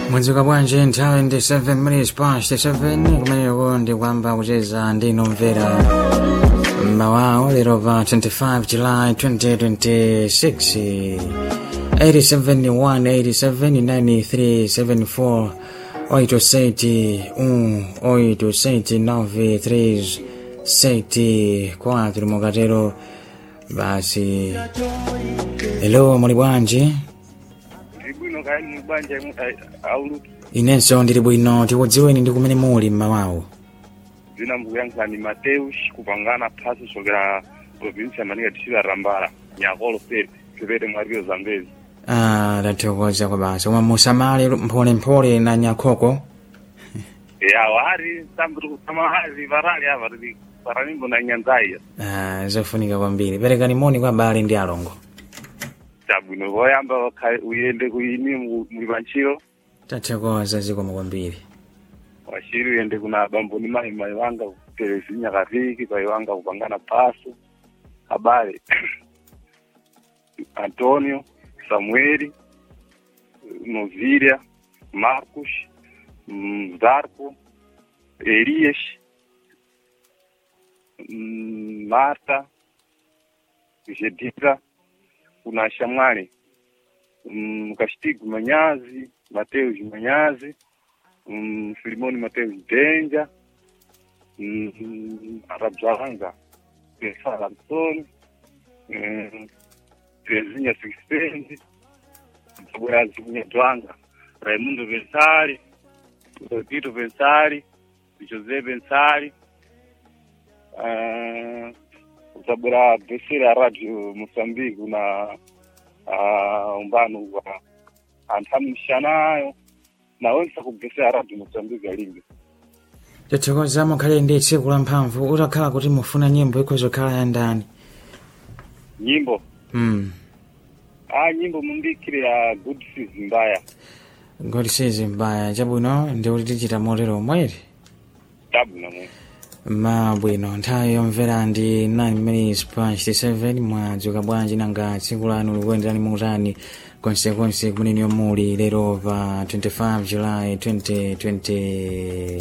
mwadzuka bwanji nthawi ndi 7 minutes past 7 kumeneko ndi kwamba kucheza ndi nomvera mmawawo lero pa 25 july 2026 871 879374 879 mukatero basi hello muli bwanji ndibwino kaya mubanja auluki inenso ndili bwino tikudziweni ndi kumene muli mmawawo zina mbukuyankhani mateus kupangana phasi kusokera provinsi yamanika district rambala nyakolo state kipete mwariro zambezi ah tathokoza kwa basi koma musamale mpholemphole na nyakhoko ya wari sambi kusama hazi varali ava tili paranimbo na nyanzaiya ah zofunika kwambiri perekani moni kwa abale ndi alongo tabwino voyamba wakha- uyende kuini muli pantchito tathokoza zikomo kwambiri wachiri uyende kuna bamboni mai mai wanga televizinya kaviki pai wanga kupangana paso habari antonio samueli novilia marcus mm, zarco elias mm, marta jedita kuna shamwali mm, kastigu manyazi mateus manyazi mm, Filimoni Mateus Denja, mm, Arabzalanga Pesala Antoni, mm, Terezinha Sixpendi, Mtaboyazi Kunyatwanga, Raimundo Bensari, Tito Bensari, José Bensari, uh, utabura besira ya radio Mozambique na uh, umbano wa anthamishanayo nawonse kugesa radio Mozambique alimbe tathokoza mukhale ndi tsiku la mphamvu utakhala kuti mufuna nyimbo ikhozokhala ya ndani nyimbo mm. ah nyimbo mumbikire ya good season mbaya ngoti sizi mbaya chabwino ndi kuti tichita motero mweri tabu namwe mabwino nthawi yomvera ndi 9 minutes past 7 mwadzuka bwanji nanga tsiku lanu likuyenderani mutani konsekonse kumene muli lero pa 25 july 2020